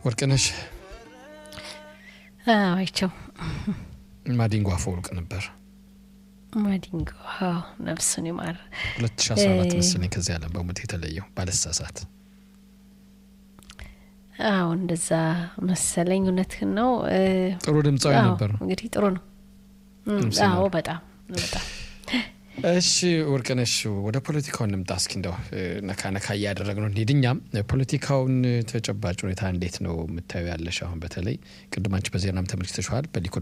ወርቅነሽ አይቸው ማዲንጎ አፈወርቅ ነበር። ማዲንጎ ነፍሱን ይማር። 2014 መሰለኝ ከዚህ ዓለም በሞት የተለየው ባለሳሳት። አዎ እንደዛ መሰለኝ። እውነትህን ነው። ጥሩ ድምፃዊ ነበር። እንግዲህ ጥሩ ነው። አዎ በጣም በጣም እሺ ወርቅነሽ ወደ ፖለቲካው እንምጣ እስኪ እንደው ነካ ነካ እያደረግ ነው እንሂድ። እኛም ፖለቲካውን ተጨባጭ ሁኔታ እንዴት ነው የምታዩ ያለሽ? አሁን በተለይ ቅድማንች በዜናም ተመልክተሸዋል። በሊኩድ